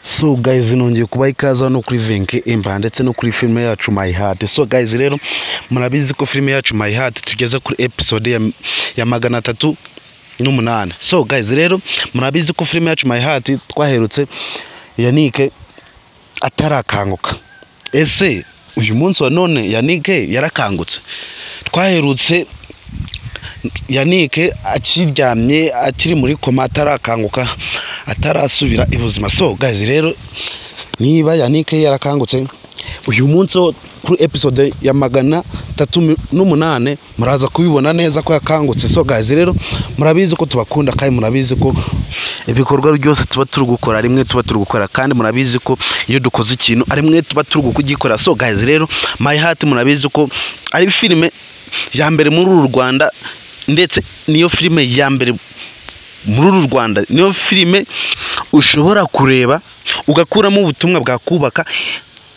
so guys nongeye kubaha ikaze hano kuri venke emba ndetse no kuri filime yacu my heart so guys rero murabizi ko filime yacu my heart tugeze kuri episode ya, ya magana atatu n'umunani so guys rero murabizi ko filime yacu my heart twaherutse yanike atarakanguka ese uyu munsi wa none yanike yarakangutse twaherutse yanike akiryamye akiri muri koma atarakanguka atarasubira ibuzima so guys rero niba yanike yarakangutse uyu munsi wo kuri episode ya magana atatu n'umunani muraza kubibona neza ko yakangutse so guys rero murabizi ko tubakunda kandi murabizi ko ibikorwa byose tuba turi gukora rimwe tuba turi gukora kandi murabizi ko iyo dukoze ikintu ari mwe tuba turi kugikorera so guys rero my heart murabizi ko ari filime ya mbere muri uru rwanda ndetse niyo filime ya mbere muri uru rwanda niyo filime ushobora kureba ugakuramo ubutumwa bwakubaka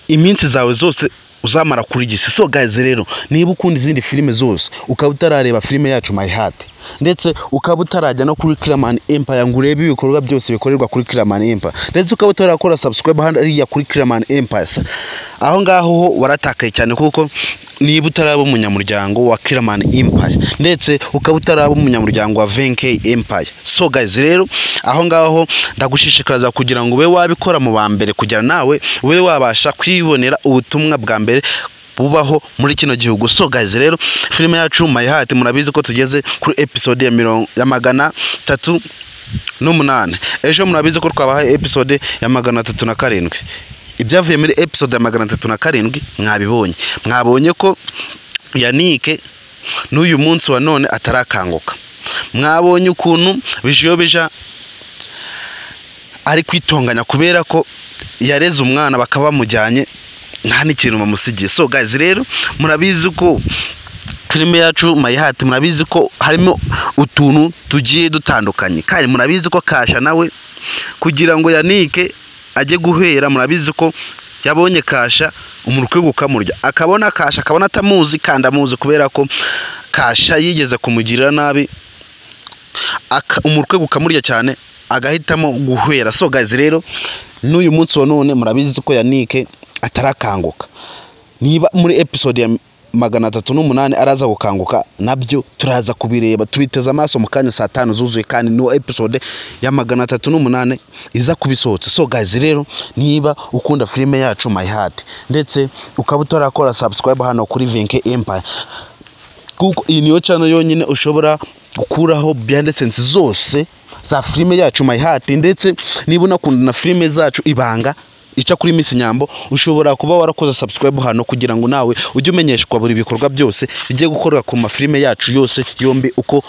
iminsi zawe zose uzamara kuri gisi so guys rero niba ukunda izindi filime zose ukaba utarareba filime yacu my heart ndetse ukaba utarajya no kuri Clearman Empire ngo urebe ibikorwa byose bikorerwa kuri Clearman Empire ndetse ukaba utarakora subscribe hariya kuri Clearman Empire aho ngaho ho waratakaye cyane kuko niba utaraba umunyamuryango wa Clearman Empire ndetse ukaba utaraba umunyamuryango wa Venke Empire so guys rero aho ngaho ndagushishikariza kugira ngo ube wabikora mu ba mbere kugira nawe ube wabasha kwibonera ubutumwa bwa mbere bubaho muri kino gihugu so guys rero filime yacu my heart murabizi ko tugeze kuri episode ya mirongo ya magana atatu n'umunani ejo murabizi ko twabahaye episode ya magana atatu na karindwi ibyavuye muri episode ya magana atatu na karindwi mwabibonye mwabonye ko yanike n'uyu munsi wa none atarakanguka mwabonye ukuntu bijobija ari kwitonganya kubera ko yareze umwana bakaba bamujyanye nta n'ikintu bamusigiye so guys rero murabizi ko filime yacu mayihati murabizi ko harimo utuntu tugiye dutandukanye kandi murabizi ko kasha nawe kugira ngo yanike ajye guhera murabizi ko yabonye kasha umurukwe gukamurya akabona kasha akabona atamuzi kandi amuzi kubera ko kasha yigeze kumugirira nabi umurukwe gukamurya cyane agahitamo guhera so guys rero n'uyu munsi wa none murabizi ko yanike atarakanguka niba muri episode ya magana atatu n'umunani araza gukanguka nabyo turaza kubireba tubiteze amaso mu kanya saa tanu zuzuye kandi niyo episode ya magana atatu n'umunani iza kubisohotse so guys rero niba ukunda filime yacu my heart ndetse ukaba utarakora subscribe hano kuri venke empire kuko iyi niyo cano yonyine ushobora gukuraho behind zose za filime yacu my heart ndetse niba unakunda na filime zacu ibanga ica kuri Miss Nyambo ushobora kuba warakoze subscribe hano kugira ngo nawe ujye umenyeshwa buri bikorwa byose bigiye gukorwa ku mafilime yacu yose yombi uko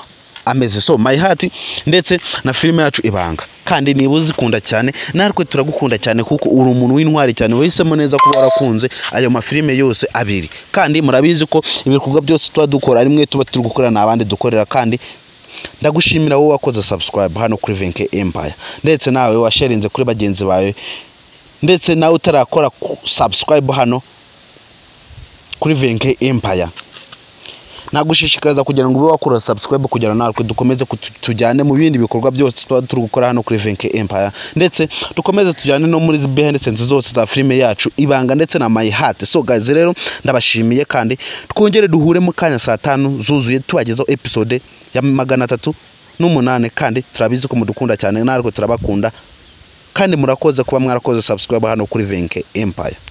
ameze so my heart ndetse na filime yacu ibanga kandi niba uzikunda cyane natwe turagukunda cyane kuko uri umuntu w'intwari cyane wahisemo neza kuba warakunze ayo mafilime yose abiri kandi murabizi ko ibikorwa byose tuba dukora rimwe tuba turi gukorana n'abandi dukorera kandi ndagushimira wowe wakoze subscribe hano kuri Venke Empire ndetse nawe washarinze kuri bagenzi bawe ndetse nawe utarakora subscribe hano kuri venke empire nagushishikariza kugira ngo ube wakora subscribe kugira natwe dukomeze tujyane mu bindi bikorwa byose tuba turi gukora hano kuri venke empire ndetse dukomeze tujyane no muri behind sense zose za filime yacu ibanga ndetse na my heart so guys rero ndabashimiye kandi twongere duhure mu kanya saa tanu zuzuye tubagezaho episode ya magana atatu n'umunani kandi turabizi ko mudukunda cyane natwe turabakunda kandi murakoze kuba mwarakoze subscribe hano kuri venke empire